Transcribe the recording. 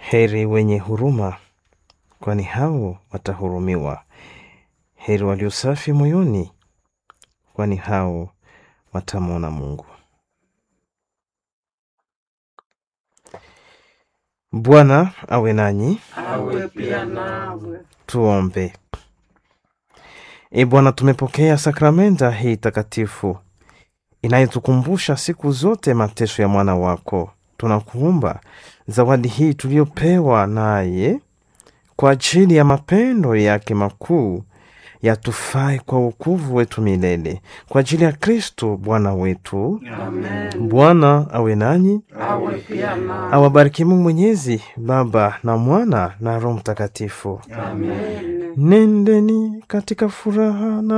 Heri wenye huruma, kwani hao watahurumiwa. Heri walio safi moyoni, kwani hao watamwona Mungu. Bwana awe nanyi. awe pia nawe. Tuombe. E Bwana, tumepokea sakramenta hii takatifu inayotukumbusha siku zote mateso ya mwana wako. Tunakuomba zawadi hii tuliyopewa naye kwa ajili ya mapendo yake makuu yatufai kwa wokovu wetu milele, kwa ajili ya Kristo Bwana wetu. Amen. Bwana awe nanyi, Awe pia nawe. awabariki Mungu Mwenyezi, Baba na Mwana na Roho Mtakatifu. Amen. Nendeni katika furaha na